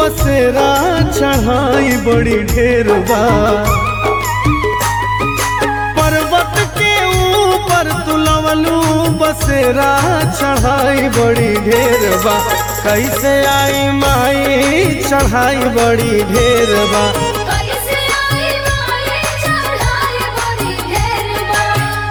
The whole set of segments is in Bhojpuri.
बसेरा चढ़ाई बड़ी ढेर बा पर्वत के ऊपर तुलवलू बसेरा चढ़ाई बड़ी ढेर बा कैसे आई माई चढ़ाई बड़ी ढेर बा कैसे आई माई चढ़ाई बड़ी ढेर बा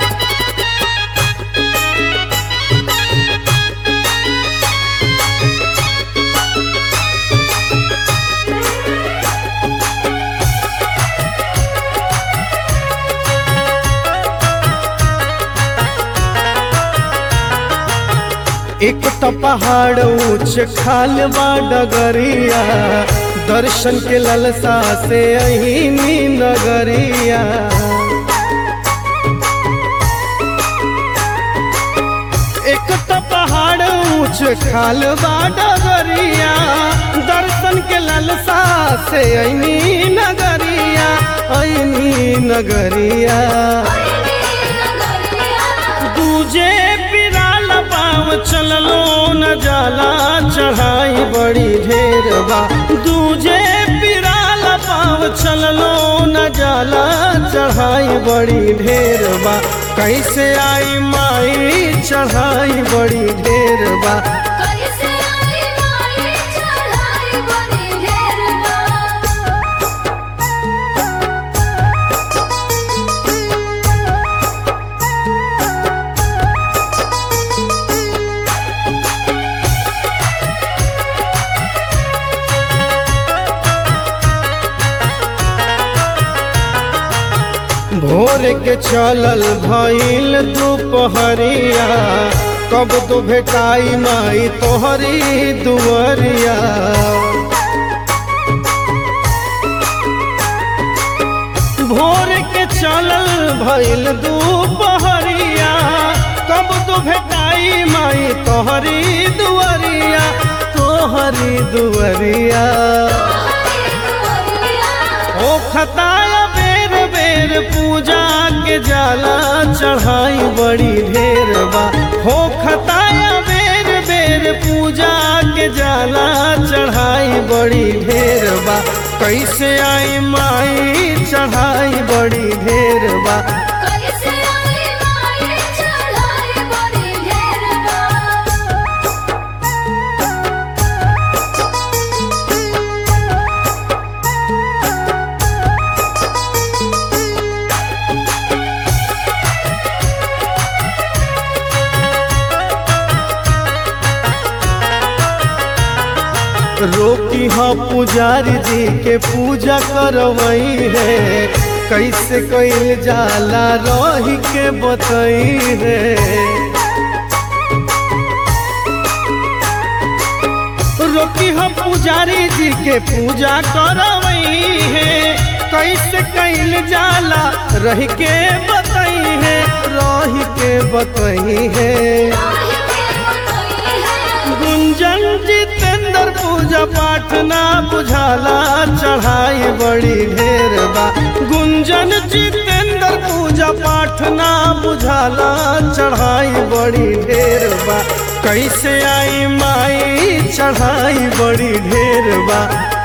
एक तो पहाड़ ऊंच खाल बा डगरिया दर्शन के ललसा से अहिनी नगरिया एक तो पहाड़ ऊंच खाल बा डगरिया दर्शन के ललसा से अहिनी नगरिया अहिनी नगरिया दूजे पिराल पाव चललो न जाला चढ़ाई बड़ी ढेर बा दूजे पिराल पाव चललो न जाला चढ़ाई बड़ी ढेर बा कैसे आई माई चढ़ाई बड़ी ढेर बा कैसे आई माई चढ़ाई बड़ी ढेर बा भोर के चलल भइल दुपहरिया कब तो भेटाई माई तोहरी दुवरिया भोर के चलल भइल दुपहरिया कब तो भेटाई माई तोहरी दुवरिया तोहरी दुवरिया ओ खताया बेर बेर पूजा के जाला चढ़ाई बड़ी ढेर बा हो खताया बेर बेर पूजा के जाला चढ़ाई बड़ी ढेर बा कैसे आई माई चढ़ाई बड़ी ढेर बा कैसे आई माई चढ़ाई बड़ी ढेर बा रोकी हाँ पुजारी जी के पूजा करवई है कैसे कैल जाला रही के बतई है रोकी हम पुजारी जी के पूजा करवई है कैसे कैल जाला रही के बतई है रही के बतई है गुंजन जितेंद्र पूजा पाठ ना बुझाला चढ़ाई बड़ी ढेर बा गुंजन जितेंद्र पूजा पाठ ना बुझाला चढ़ाई बड़ी ढेर बा कैसे आई माई चढ़ाई बड़ी ढेर बा